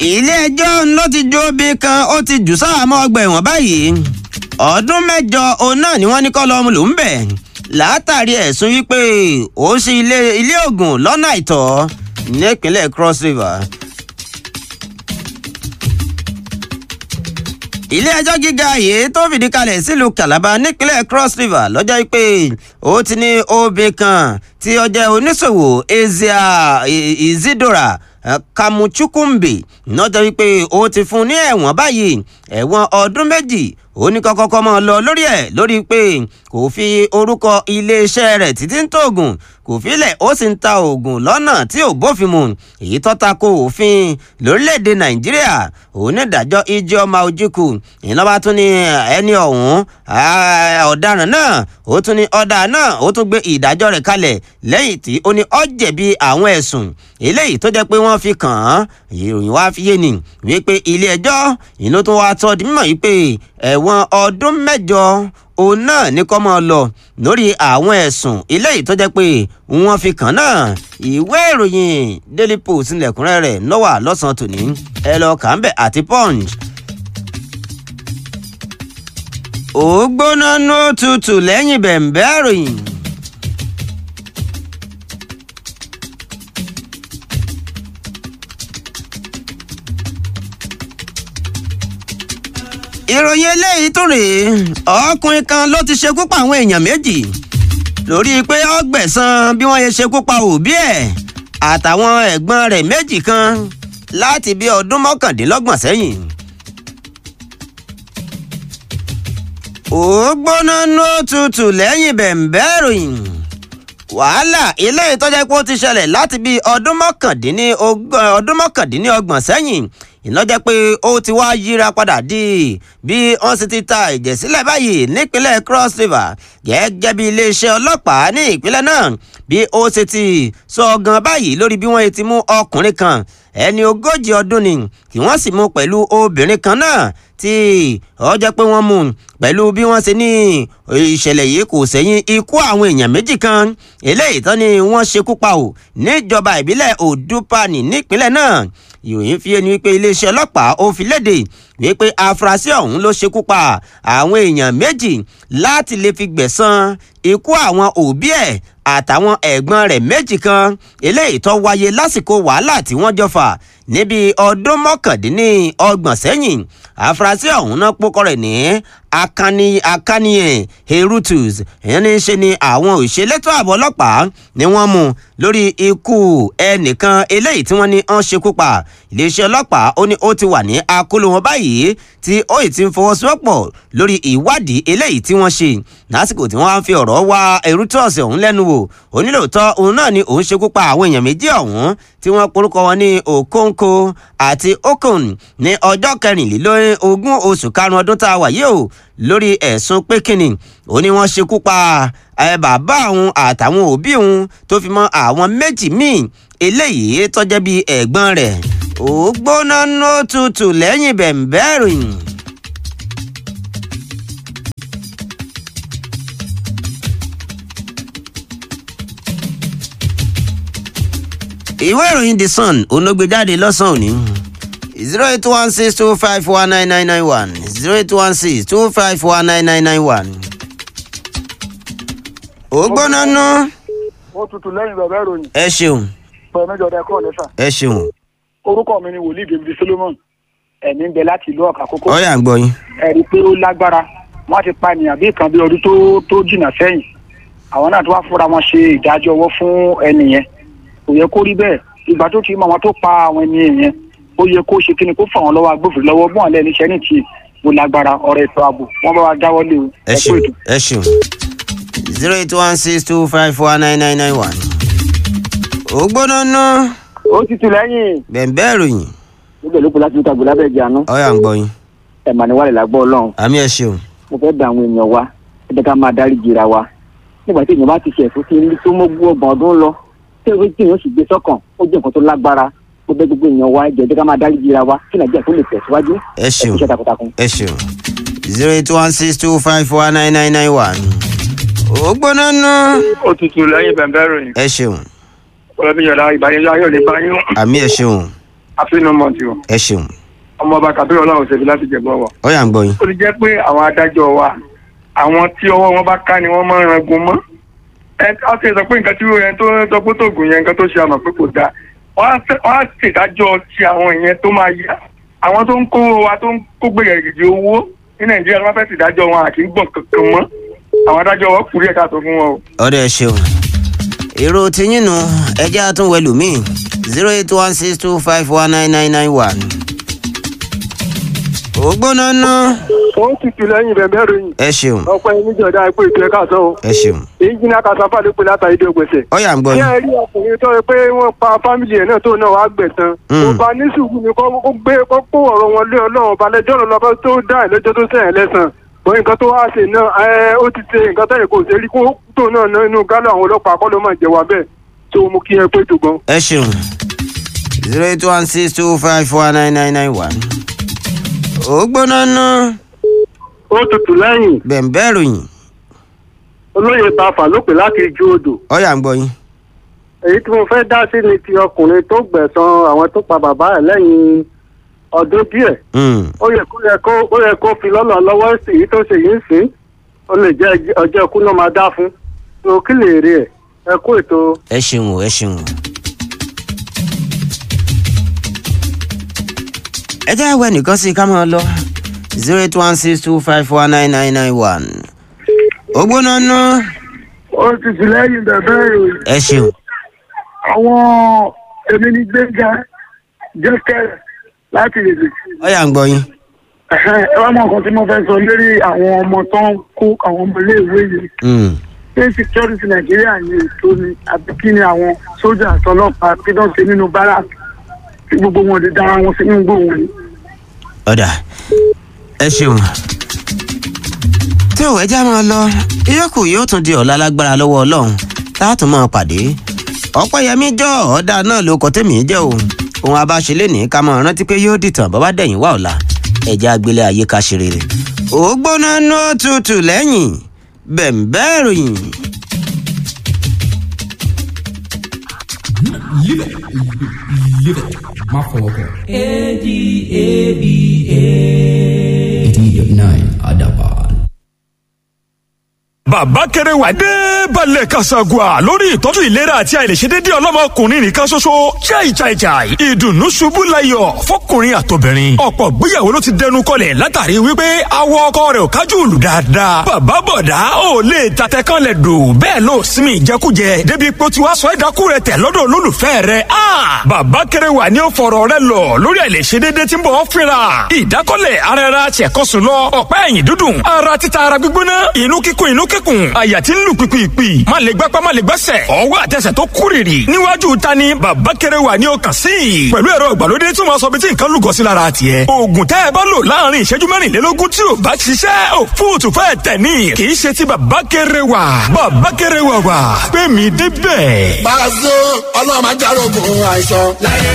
ilé-ẹjọ́ ló ti ju obìnrin kan ó ti jù sáàmọ́ ọgbà ẹ̀wọ̀n báyìí ọdún mẹ́jọ òun náà ni wọ́n ní kọ́ lọ́mú ló ń bẹ̀ látàrí ẹ̀sùn wípé ó ṣí ilé ilé ògùn lọ́nà àìtọ́ nípínlẹ̀ Cross River. ilé-ẹjọ́ gíga yìí tó fìdí kalẹ̀ sílùú Calabar nípínlẹ̀ Cross River lọ́jọ́ pé ó ti ní obìnrin kan tí ó jẹ́ oníṣòwò Ezia Izidora Kamuchukwumbi lọ́jọ́ wípé ó ti fún ní ẹ̀wọ̀n báyìí ẹ̀wọ̀n ọdún méjì ó ní kọ́kọ́kọ́ mọ́ lọ lórí ẹ̀ lórí pé kò fi orúkọ iléeṣẹ́ rẹ̀ títí ń tó oògùn kò filẹ̀ ó sì ń ta oògùn lọ́nà tí ò bófin mu èyí tó ta ko òfin lórílẹ̀‐èdè nàìjíríà onídàájọ́ Ijeoma Ojukwu ìlọ́ba tún ní ẹni ọ̀hún ọ̀daràn náà ó tún ní ọ̀dà náà ó tún gbé ìdájọ́ rẹ̀ kalẹ̀ lẹ́yìn tí ó ní ó jẹ̀bi àwọn ẹ̀sùn eléyìí tó jẹ́ pé wọ́n fi kàn án ìròyìn wá fi yé ni wípé ilé ẹjọ́ ìlú tó wá tọ́ di mímọ̀ wípé ẹ̀wọ̀n ọdún mẹ́jọ òun náà ní kọ́ mọ́ lọ lórí àwọn ẹ̀sùn eléyìí tó jẹ́ pé wọ́n fi kàn náà ìwé ìròyìn Daily Post ńlẹ̀kúnrẹ́rẹ́ lọ́wọ́ lọ́sàn-án tòní ẹ lọ kà ń bẹ̀ àti Punch. ó gbóná ní òtútù lẹ́yìn bẹ̀m̀bẹ́ ìròyìn. ìròyìn eléyìí tó rèé ọkùnrin kan ló ti ṣekú pa àwọn èèyàn méjì lórí pé ó gbẹ̀san bí wọ́n ṣe ṣekú pa òbí ẹ̀ àtàwọn ẹ̀gbọ́n rẹ̀ méjì kan láti bí ọdún mọ́kàndínlọ́gbọ̀n sẹ́yìn. ó gbóná ní òtútù lẹ́yìn bẹ̀m̀bẹ́ ìròyìn wàhálà ilé ìtọ́jà pé ó ti ṣẹlẹ̀ láti bí ọdún mọ́kàndínlọ́gbọ̀n sẹ́yìn ìlọ́jẹ́ pé ó ti wá yíra padà di bí wọ́n sì ti ta ẹ̀jẹ̀ sílẹ̀ báyìí nípínlẹ̀ Cross River gẹ́gẹ́ bí iléeṣẹ́ ọlọ́pàá ní ìpínlẹ̀ náà bí ó ṣe ti sọ gan báyìí lórí bí wọ́n ti mú ọkùnrin kan ẹni ogójì ọdún ni kí wọ́n sì mú pẹ̀lú obìnrin kan náà tí ó jẹ́ pé wọ́n mú pẹ̀lú bí wọ́n ṣe ní ìṣẹ̀lẹ̀ yìí kò sẹ́yìn ikú àwọn èèyàn méjì kan eléyìí tán ni wọ́n ṣekú pa ò níjọba ìbílẹ̀ Òdúpani nípínlẹ̀ náà ìròyìn fi ẹni wípé iléeṣẹ́ ọlọ́pàá ó fi léde wípé afurasí ọ̀hún ló ṣekú pa àwọn èèyàn méjì láti lè fi gbẹ̀san ikú àwọn òbí ẹ̀ àtàwọn ẹ̀gbọ́n rẹ̀ méjì kan eléyìí tó wáyé lásìkò wàhálà tí wọ́n jọ fà níbi ọdún mọ́kàndínní ọgbọ̀n sẹ́yìn afurasí ọ̀hún náà pókọ rẹ̀ ní akani akaniyan herutus ẹni ṣe ni àwọn òṣèlétò ààbò ọlọ́pàá ni wọ́n mú lórí ikú ẹnìkan eléyìí tí wọ́n ní wọ́n ṣekú pa iléeṣẹ́ ọlọ́pàá ó ní ó ti wà ní akóló wọn báyìí tí ó ì ti ń fọwọ́sowọ́pọ̀ lórí ìwádìí eléyìí tí wọ́n ṣe lásìkò tí wọ́n á fi ọ̀rọ̀ wá herutus ọ̀hún lẹ́nu wò onílòótọ́ òun náà ni òun ṣekú pa àwọn èèyàn méjì ọ̀hún tí wọ́n porúkọ wọn ní okonko àti okon ní ọjọ́ kẹrìnlélógún oṣù karùn-ún ọdún tá a wà yìí o lórí ẹ̀sùn pé kínní ó ní wọ́n ṣekú pa ẹ bàbá òun àtàwọn òbí òun tó fi mọ́ àwọn méjì míì eléyìí tó jẹ́ bíi ẹ̀gbọ́n rẹ̀ ó gbóná ní òtútù lẹ́yìn bẹ̀m̀bẹ́ ìròyìn. ìwé ìròyìn the sun onogbèjáde lọ́sàn-án òní zero eight one six two five one nine nine nine one zero eight one six two five one nine nine nine one. ó gbóná ná. ó tutù lẹ́yìn bàbá ìròyìn ẹ ṣeun pẹ̀lú mẹ́jọ ọ̀dà ẹ̀kọ́ ọ̀lẹ́sà. ẹ ṣeun orúkọ mi ni wòlíì david solomon ẹ̀mí ń bẹ láti ìlú ọ̀kà kókó. ọ̀yà ń gbọ́ yín. ẹ̀rí pé ó lágbára wọ́n ti pa ènìyàn bí kan bí ọdún tó tó jìnnà sẹ́yìn àwọn náà tó wá fúnra wọn ṣe ìdájọ́ ọwọ́ fún ẹni yẹn kò yẹ kó rí bẹ́ẹ̀ ìgbà tó ti mọ àwọn tó pa àwọn ẹni yẹn ó yẹ kó ṣe kíni kó fà wọn lọ́wọ́ agbófinró lọ́wọ́ gbọ́n lẹ́nu iṣẹ́ ní ti ó lágbára ọ̀rọ̀ ètò ààbò wọ́n bá wa dáwọ́ lé o ẹ ṣeun ẹ ṣeun zero eight one six two five four nine nine nine one. ó gbóná ná ó ti tù lẹ́yìn bẹ̀m̀bẹ́ ìròyìn níbẹ̀ ló kù láti ní tàgbọ̀ lábẹ́ ìjà àánú ọ̀yà ń gbọ́ yín. ẹ̀ mà ní wàlẹ̀ lágbọ́ ọlọ́run àmì ẹ ṣeun mo fẹ́ da àwọn èèyàn wa ẹ jẹ́ ká máa dárí jìra wa nígbà tí èèyàn bá ti ṣẹ̀ fún sí ilé tó mọ́gbó ọgbọ̀n ọdún lọ tí èèyàn tí èèyàn sì gbé sọ́kàn ó jẹ́ nǹkan tó lágbára mo bẹ̀ gbogbo èèyàn wa ẹ jẹ́ ẹ jẹ́ ká máa dárí jìra wa kí nàìjíríà tó lè tẹ̀síwájú ẹ ṣeun iṣẹ́ takuntakun. ẹ ṣeun zero eight one six two five four nine nine nine one. ó gbóná ná ó tutù lẹ́yìn bẹ̀m̀bẹ́ ìròyìn ẹ ṣeun ọlọ́bí yọ̀dá ìbáyé ayọ̀ lè bá yín àmì ẹ ṣeun àfẹnumọ̀ tí o ẹ ṣeun ọmọ ọba kàbí ọlọ́run ṣẹbi láti jẹ̀bú ọwọ́. ó yà ń gbọ́ yín ó ti jẹ́ pé àwọn adájọ́ wa àwọn tí ọwọ́ wọn bá ká ni wọ́n máa ń rangun mọ́. ẹ á ti sọ pé nǹkan tí ẹni tó sọ pé tó gùn yẹn nǹkan tó ṣe àmọ̀ pé kò dáa wọ́n á fẹ́- wọ́n á ṣèdájọ́ ti àwọn ìyẹn tó máa yá àwọn tó ń kó wa tó ń kó gbèrègèdè owó ní nàìjíríà ló bá fẹ́ ṣèdájọ́ wọn àti gbọ̀n kankan mọ́ àwọn adájọ́ wọn kúrẹ́ ẹ̀ka tó fún wọn o. ọdẹ ẹ ṣeun èrò tiyín nu ẹjẹ àtúnwẹlù míì zero eight one six two five one nine nine nine one. ògbóná ná ó ti tù lẹ́yìn bẹ̀rẹ̀ ròyìn ẹ ṣeun ọ̀pọ̀ ẹni jọ̀dá ipò ètò ẹ̀ka àtọ́ o ẹ ṣeun èyí jìnnà kàṣàfà ló pe látàrí dé ògbèsè. ó yà ń gbọ́ bí yín ẹ rí ọkùnrin tó yẹ pé wọ́n pa fámìlì ẹ̀ náà tó náà wàá gbẹ̀san. Mm. ó bá ní sùúrù ni kó kó gbé kó kó ọ̀rọ̀ wọn lé ọlọ́run balẹ̀ jọ́nà lọ́ba tó dá ẹ̀ lẹ́jọ́ tó sẹ̀yìn lẹ́sàn. bọ́n nǹkan tó wá ṣe náà ẹ ó ti ṣe nǹkan tó yẹ kó ṣe rí kó tó náà ná inú gálọ̀ àwọn ọlọ́pàá kọ́ ló máa jẹ wá bẹ́ẹ̀ tó mú kí ẹ pé dùgbọ́n. ẹ ṣeun zero eight one six two five one nine nine nine one. ògbóná ná ó tutù lẹ́yìn bẹ̀ǹbẹ̀ ròyìn olóyè bàfà ló pè láti ju odò ó yà ń gbọ́ yín èyí tí mo fẹ́ dá sí ni ti ọkùnrin tó gbẹ̀san àwọn tó pa bàbá ẹ̀ lẹ́yìn ọdún díẹ̀ Mm, ó yẹ kó yẹ kó ó yẹ kó fi lọ́nà lọ́wọ́ sí èyí tó ṣe yìí sí ó lè jẹ́ ẹj- ọjọ́ ikú náà máa dá fún tó kí lè rí ẹ̀ ẹ kú ètò. ẹ ṣeun o ẹ ṣeun o. ẹ jẹ́ àwẹ̀ nìkan sí i ká máa lọ zero eight one six two five one nine nine nine one. ògbóná ná ó ti sì lẹ́yìn bẹ̀bẹ̀ ìròyìn ẹ ṣeun àwọn èmi ní gbẹ̀ngà jẹ́kẹ́ láti lè lè ó yà ń gbọ́ yín ẹ wá mọ nǹkan tí mo fẹ́ sọ lórí àwọn ọmọ tó ń kó àwọn ọmọ iléèwé yìí Mm, ṣé security nàìjíríà ní ètò ni àbí kí ni àwọn sójà àtọlọ́pàá kí ló ń ṣe nínú barak tí gbogbo wọn lè dára wọn sínú gbòòwò yìí. ọ̀dà ẹ ṣeun. tó ẹ já máa lọ ìyókù yóò tún di ọ̀la lágbára lọ́wọ́ ọlọ́run tá a tún máa pàdé ọ̀pẹ́yẹmí jọ ọ̀dà náà ló kọ́ tèmi jẹ́ o ohun abáṣelé ní ká máa rántí pé yóò dìtàn bàbá dẹ̀yìn wá ọ̀la ẹ̀jẹ̀ agbélé ayé ká ṣe rere ògbóná nú tutù lẹ́yìn bẹ̀m̀bẹ́ ìròyìn. Live it. Live it. Má fọwọ́ kàn. A-D-A-B-A. 89 Adaban. bàbá kéré wà dé balẹ̀ kasagua lórí ìtọ́jú ìlera àti àìlèṣedédé ọlọ́mọkùnrin nìkan ṣoṣo chai chai chai ìdùnnú ṣubú layọ̀ fọkùnrin àtobìnrin ọ̀pọ̀ gbéyàwó ló ti dẹnu kọlẹ̀ látàrí wípé awọ ọkọ rẹ̀ ò kájú òlù dáadáa bàbá bọ̀dá ò lè tatẹ kan lẹ̀ dò bẹ́ẹ̀ ló sinmi ìjẹkújẹ débi pé ó ti wá sọ ẹ̀dákú rẹ̀ tẹ̀ lọ́dọ̀ olólùfẹ́ rẹ̀ Ah! bàbá kéré wà ní ó fọ̀rọ̀ rẹ̀ lọ lórí àìlèṣedédé tí ń bọ̀ ọ́ fínra ìdákọ́lẹ̀ ara ẹra ṣẹ̀kọ́sùn lọ ọ̀pá ẹ̀yìn dúdùn ara títa ara gbígbóná inú kíkún inú kíkún àyà tí ń lù pìpìpì má lè gbápá má lè gbẹ́sẹ̀ ọwọ́ àtẹsẹ̀ tó kúrìrì níwájú ta ni bàbá kéré wà ní ọkàn sí i pẹ̀lú ẹ̀rọ ìgbàlódé tí wọ́n sọ bí tí nǹkan lúgọ sí lára tiẹ̀ oògùn tẹ́ ẹ bá lò láàrin ìṣẹ́jú mẹ́rìnlélógún tí ò bá ṣiṣẹ́ ò fóòtù fẹ́ tẹ̀ ní kì í ṣe ti bàbá kéré wà bàbá kéré wà wà pé mi débẹ̀. Pàṣẹ ọlọ́run máa járógun àìsàn.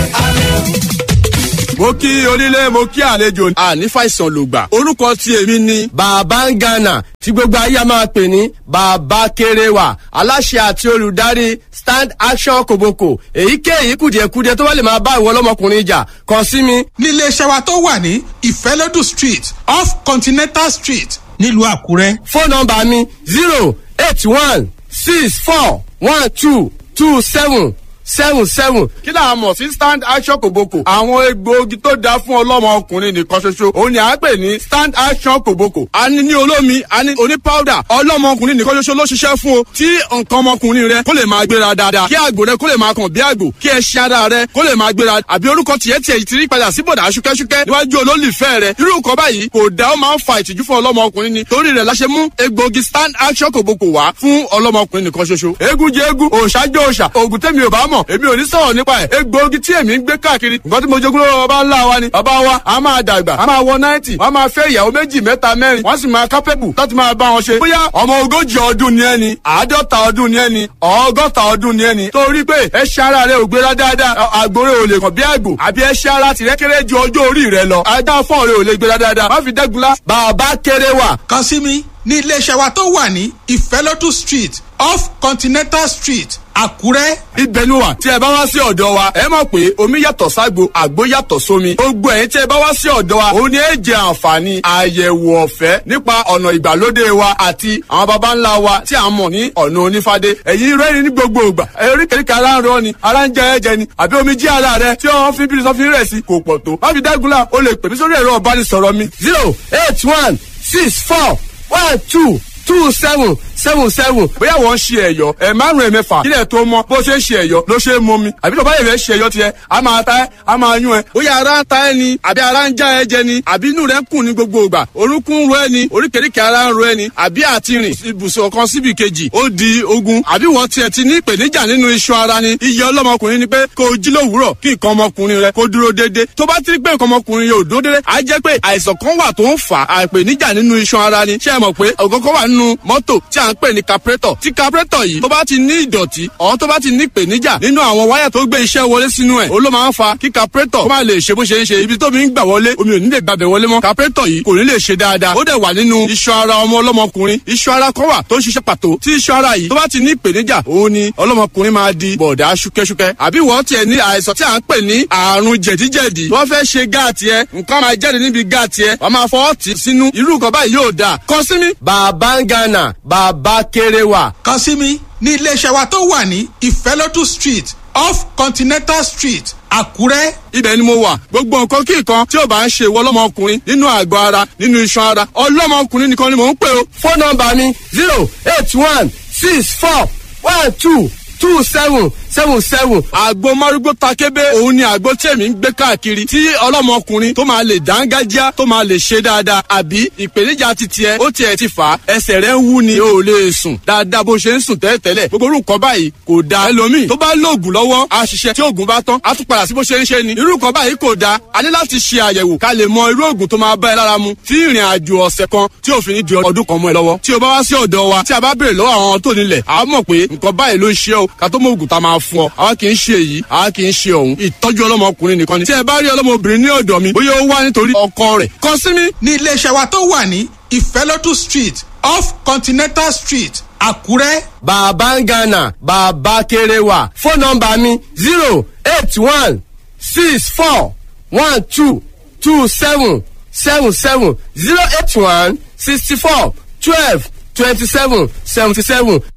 mo kí onílé mo kí àlejò àní fàìsàn lògbà orúkọ tí èmi ni bàbá ń gànà tí gbogbo ayé a máa pè ní bàbá kéréwà aláṣẹ àti olùdarí stand action kòbókò èyíkéyìí kùdìẹ̀kudiẹ tó bá lè máa bá ìwọ ọlọ́mọkùnrin jà kàn sí mi nílé iṣẹ́ wa tó wà ní ìfẹ́lódù street off continental street nílùú àkúrẹ́. fóònù nọmba mi zero eight one six four one two two seven seven seven. kí là á mọ̀ sí stand action kòbókò. àwọn egbòogi tó dáa fún ọlọ́mọ ọkùnrin nìkan ṣoṣo òun ni à ń pè ní stand action kòbókò. a ní ní olómi a ní oní powder ọlọ́mọ ọkùnrin nìkan ṣoṣo ló ṣiṣẹ́ fún o. tí nǹkan ọmọkùnrin rẹ kó lè máa gbéra dáadáa kí àgbò rẹ kó lè máa kàn bí àgbò kí ẹṣin ara rẹ kó lè máa gbéra àbí orúkọ tiẹ̀ tiẹ̀ ti rí padà sí bọ̀dà ṣúkẹ́ṣúkẹ́ níwájú olólùfẹ́ rẹ irú nǹkan báyìí kò dá ó máa ń fa ìtìjú fún ọlọ́mọ ọkùnrin ni torí rẹ̀ la ṣe mú egbòogi stand action kòbókò wá fún ọlọ́mọ ọkùnrin nìkan ṣoṣo eégún jẹ eégún òòṣà jẹ òòṣà òògùn tẹ́mi ò bá mọ̀ èmi ò ní sọ̀rọ̀ nípa ẹ̀ egbòogi tí èmi ń gbé káàkiri nǹkan tí mo jogún lọ́wọ́ bàbá ńlá wa ni bàbá wa a máa dàgbà a máa wọ náìtì wọ́n máa fẹ́ ìyàwó méjì mẹ́ta mẹ́rin wọ́n sì máa kápẹ́bù láti máa bá wọn ṣe bóyá ọmọ ogójì ọdún ni ẹni àádọ́ta ọdún ni ẹni ọgọ́ta ọdún ni ẹni torí pé ẹṣin ara rẹ ò gbéra dáadáa àgbòrè ò lè kàn bí àgbò àbí ẹṣin ara tìrẹ kéré ju ọjọ́ orí rẹ lọ ajá fọ́ọ̀ rẹ ò lè gbéra dáadáa má fi dẹ́gunlá bàbá kéré wà kàn sí mi ní iléeṣẹ́ wa tó wà ní ìfẹ́lódù street off continental street àkúrẹ́. ibẹ̀ ni wà tí ẹ bá wá sí ọ̀dọ̀ wa ẹ mọ̀ pé omi yàtọ̀ ságbo àgbo yàtọ̀ sómi gbogbo ẹ̀yin tí ẹ bá wá sí ọ̀dọ̀ wa òun ni ẹ jẹ àǹfààní àyẹ̀wò ọ̀fẹ́ nípa ọ̀nà ìgbàlódé wa àti àwọn baba ńlá wa tí a mọ̀ ní ọ̀nà onífádé ẹ̀yin rẹ́rìn ní gbogbo ìgbà oríkèéríkèé ara ń rọ ni ara ń jẹ ẹ̀jẹ̀ ni àbí omi jí ara rẹ tí wọ́n fi bí sọ́fin rẹ̀ sí kò pọ̀ tó má fi dágunlá o lè pè mí sórí ẹ̀rọ ọ̀bánisọ̀rọ̀ mi zero eight one six four one two two seven seven seven bóyá wọ́n ń ṣe ẹ̀yọ́ ẹ̀ márùn ẹ̀ mẹ́fà kílẹ̀ tó mọ́ bó ṣe ń ṣe ẹ̀yọ́ ló ṣe é mú mi àbí tó bá yẹ fẹ́ ṣe ẹ̀yọ́ tiẹ̀ a máa ta ẹ́ a máa yún ẹ bóyá ara ń ta ẹ ni àbí ara ń já ẹ jẹ ni àbí inú rẹ ń kùn ní gbogbo ìgbà orúnkún ń ro ẹ ni oríkèéríkèé ara ń ro ẹ ni àbí àti rìn ibùsùn kan síbi kejì ó di ogun àbí wọ́n tiẹ̀ ti ní ìpèníjà nínú iṣan ara ni iye ọlọ́mọkùnrin ni pé kó o jí lówùúrọ̀ kí nǹkan ọmọkùnrin rẹ kó dúró déédé tó bá ti rí pé nǹkan ọmọkùnrin yóò dúró déédé á jẹ́ pé àìsàn kan wà tó ń fà á ìpèníjà nínú iṣan ara ni ṣé ẹ mọ̀ pé ọ̀gọ́gọ́ wà nínú mọ́tò tí à ń pè ní carburetor tí carburetor yìí tó bá ti ní ìdọ̀tí ọ̀ tó bá ti ní ìpèníjà nínú àwọn wáyà tó gbé iṣẹ́ wọlé sínú ẹ̀ ó ló máa ń fa kí carburetor kó má lè ṣe bó ṣe ń ṣe ibi tó mi ń gbà wọlé omi ò ní lè gbàbẹ̀ wọlé mọ́ carburetor yìí kò ní lè ṣe dáadáa ó dẹ̀ wà nínú iṣan ara ọmọ ọlọ́mọkùnrin iṣan ara kan wà tó ń ṣiṣẹ́ pàtó tí iṣan ara yìí tó bá ti ní ìpèníjà òun ni ọlọ́mọkùnrin máa di bọ̀dá ṣúkẹ́ṣúkẹ́ àbí wọ́n tiẹ̀ ní àìsàn tí à ń pè ní àrùn jẹ̀díjẹ̀dí wọ́n fẹ́ ṣe gáàtì ẹ nǹkan máa jáde níbi gáàtì ẹ wọ́n máa fọwọ́ tì sínú irú nǹkan báyìí yóò dáa kàn sí mi. bàbá ń gánà bàbá kéré wà. kàn sí mi ní iléeṣẹ́ wa tó wà ní ìfẹ́lódù street off continental street àkúrẹ́. ibẹ̀ ni mo wà gbogbo nǹkan kí nǹkan tí ò bá ń ṣe ìwọ ọlọ́mọkùnrin nínú àgọ́ ara nínú iṣan ara ọlọ́mọkùnrin nìkan ni mò ń pè o. fóònù nọmba mi zero eight one six four one two two seven seven seven. àgbo márúgbó takébé òun ni àgbo tí èmi ń gbé káàkiri tí ọlọ́mọkùnrin tó máa lè dángájá tó máa lè ṣe dáadáa àbí ìpèníjà ti tiẹ̀ ó tiẹ̀ ti fà á ẹsẹ̀ rẹ̀ ń wú ni o ò lè sùn dáadáa bó ṣe ń sùn tẹ́lẹ̀tẹ́lẹ̀ gbogbo orú nǹkan báyìí kò da ẹlòmíì tó bá lóògùn lọ́wọ́ á ṣiṣẹ́ tí oògùn bá tán á tún padà sí bó ṣe ń ṣe ni irú nǹkan báyìí kò da a ní láti ṣe àyẹ̀wò ká lè mọ irú oògùn tó máa bá ẹ lára mu tí ìrìn àjò ọ̀sẹ̀ kan tí òfin ní di ọdún kan mọ́ ẹ lọ́wọ́ tí o bá wá sí ọ̀dọ̀ wa tí a bá béèrè lọ́wọ́ àwọn tó nílẹ̀ a mọ̀ pé nǹkan báyìí ló ń ṣe o ká tó mọ oògùn tá a máa fún ọ àwa kì í ṣe èyí àwa kì í ṣe òun ìtọ́jú ọlọ́mọkùnrin nìkan ni tí ẹ bá rí ọlọ́mọbìnrin ní ọ̀dọ̀ mi bóyá ó wá nítorí ọkọ rẹ̀ kàn sí mi. ní iléeṣẹ́ wa tó wà ní ìfẹ́lódù street off continental street àkúrẹ́. bàbá ń gánà bàbá kéré wà fóònù nọmba mi zero eight one six four one two two seven seven seven zero eight one sixty four twelve twenty seven seventy seven